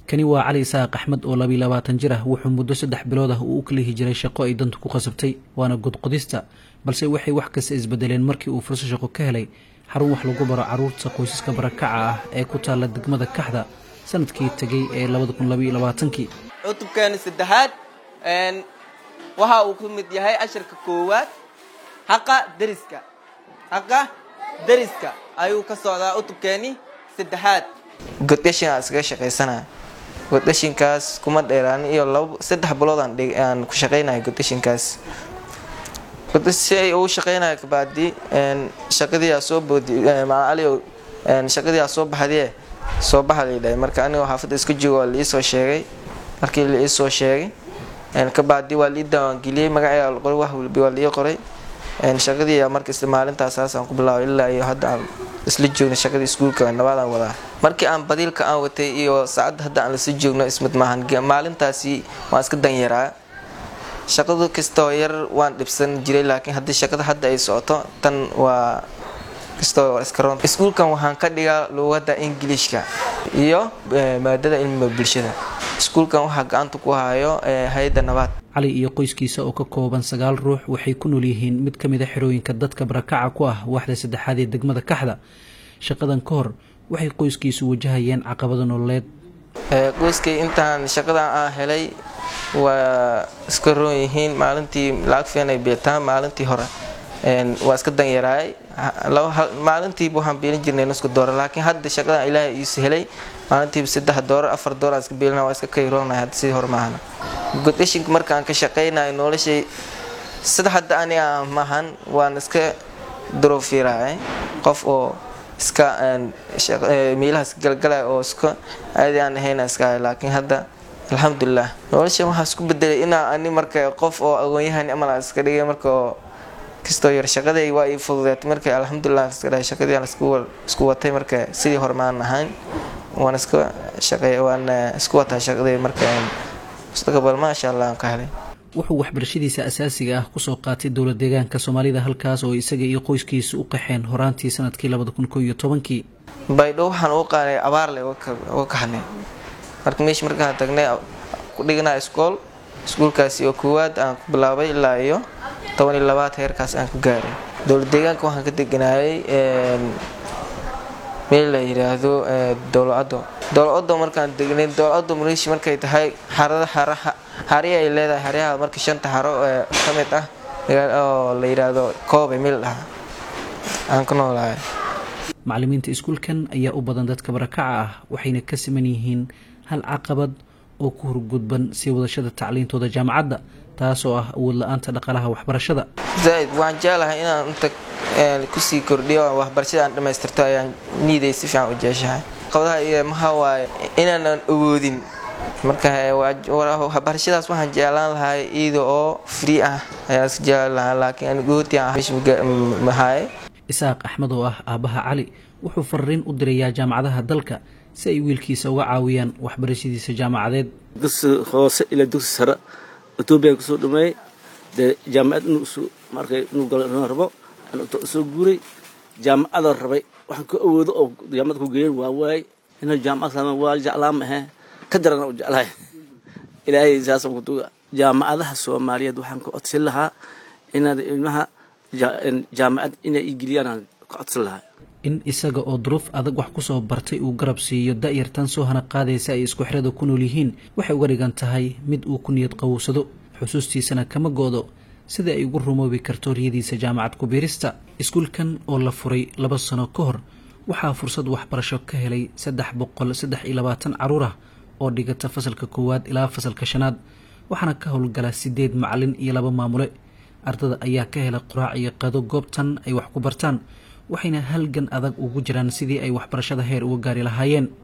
kani waa cali isaaq axmed oo labiyi labaatan jir ah wuxuu muddo saddex bilood ah uu u kalihi jiray shaqo ay dantu ku qasabtay waana godqodista balse waxay wax kasta isbedeleen markii uu furso shaqo ka helay xarun wax lagu baro caruurta qoysaska barakaca ah ee ku taalla degmada kaxda sanadkii tegay ee labada kun labaiyo labaatankii cutubkeena saddexaad waxa uu ku mid yahay cashirka koowaad haqa deriska haqa deriska ayuu ka socdaa cutubkeeni saddexaad goddashin aan iskaga shaqaysanaya goddashinkaas kuma dheeraan iyo laba saddex bilood aan ku shaqaynaya goddashinkaas si ay ugu shaqaynaya kabaadi shaqadii aa soo boodi macali shaqadii aa soo baxdie soo baxa laydhahay marka anigoo xaafadda iska joogo waa liisoo sheegay markii liisoo sheegay kabaadi waa lii dawaangeliyey magacayga qoray wax walbi waa lii qoray shaqadii marka isla maalintaas saasaan ku bilaabay ilaa iyo hadda aan isla joogna shaqadii iskuulka nabaadaan wadaa markii aan badiilka aan watay iyo saacadda hadda aan lasla joogno ismid maahan maalintaasi waan iska danyaraa shaqadu kastoo yar waan dhibsan jiray laakiin haddii shaqada hadda ay socoto tan waa kastoo iska roon iskuulkan waxaan ka dhigaa luugadda ingiliishka iyo maadada cilmiga bulshada iskuulkan waxaa gacanta ku hayo hay-adda nabaad cali iyo qoyskiisa oo ka kooban sagaal ruux waxay ku nool yihiin mid ka mid a xerooyinka dadka barakaca ku ah waaxda saddexaad ee degmada kaxda shaqadan ka hor waxay qoyskiisu wajahayeen caqabado nololeed qoyskay intaan shaqadan aan helay waa iska roon yihiin maalintii lacag fiican ay beetaan maalintii hore waa iska danyaraay maalintiiba waxaan beelin jirnay nusku doora laakiin hadda shaqadan ilaahay iisu helay maalintiiba saddex doorar afar doorar aan iska beelina waa iska kayroonay hadda sidii hore maahana godashinka markaan ka shaqaynayo noloshay sida hadda aniga maahan waan iska daroofiiraay qof oo iska meelahaas galgalay oo iska aadi aan ahayna iska ahay laakiin hadda alxamdulilah nolosha waxaa isku bedelay inaa ani marka qof oo aqoon-yahan amal iska dhigay marka oo kastoo yar shaqaday waa ii fududeetay marka alxamdulilah iska dhahay shaqadii aan isku watay marka sidii hore maan ahayn waan iska shaqeey waan isku wataa shaqadii marka mustaqbal maasha allah aan ka helay wuxuu waxbarashadiisa asaasiga ah kusoo qaatay dowla deegaanka soomaalida halkaas oo isaga iyo qoyskiisa u qaxeen horaantii sanadkii labada kun koo iyo tobankii baydho waxaan u qaanay abaarle uga kaxnay marka meesha markaan tagnay ku dhiganaa iskool iskuulkaasi oo koowaad aan ku bilaabay ilaa iyo toban iyo labaad heerkaas aan ka gaaray dowla deegaanka waxaan ka deganayay meel la yiraahdo dowlacaddo dowlacaddo markaan degnay dowlacaddo maleeshi markay tahay xarada xaraha xariya ay leedahay xaryaha marka shanta xaro ee ka mid ah oo la yiraahdo koobe meel dhaha aan ku noolahay macallimiinta iskuulkan ayaa u badan dadka barakaca ah waxayna ka siman yihiin hal caqabad oo ku horgudban sii wadashada tacliintooda jaamacadda taasoo ah awood la-aanta dhaqaalaha waxbarashada zaaid waan jeclahay inaan inta kusii kordhiyo waxbarashada aan dhammaystirto ayaan niiday si fiican u jeeshahay qabadaha iyo maxaa waaye inaanan awoodin marka waxbarashadaas waxaan jeclaan lahay iyada oo free ah ayaan iska jeclaan lahaa laakiin anigoodmahaye isaaq axmed oo ah aabbaha cali wuxuu fariin u dirayaa jaamacadaha dalka si ay wiilkiisa uga caawiyaan waxbarashadiisa jaamacadeed dugsi hoose ilaa dugsi sare etoobiya kusoo dhameeyey dee jaamacad inuu isu markay inuu galo inuu rabo soo guuray jaamacadoo rabay waxaan ku awoodo oo jaamacad ku geeyan waa waay inuu jaamacad sama waa jeclaa ma ahe ka daran u jeclahay ilaahay saasaan ku tuga jaamacadaha soomaaliyeed waxaan ka codsan lahaa inaad ilmaha jaamacad inay igeliyaan ka codsan lahaa in isaga oo duruuf adag wax ku soo bartay uu garab siiyo da-yartan soo hana qaadaysa ay isku xirada ku nool yihiin waxay uga dhigan tahay mid uu ku niyad qawowsado xusuustiisana kama goodo sida ay ugu rumoobi karto riyadiisa jaamacad ku-biirista iskuulkan oo la furay laba sano ka hor waxaa fursad waxbarasho ka helay saddex boqol saddex iyo labaatan caruur ah oo dhigata fasalka koowaad ilaa fasalka shanaad waxaana ka howlgala sideed macalin iyo laba maamule ardada ayaa ka hela quraac iyo qado goobtan ay wax ku bartaan waxayna halgan adag ugu jiraan sidii ay waxbarashada heer uga gaari lahaayeen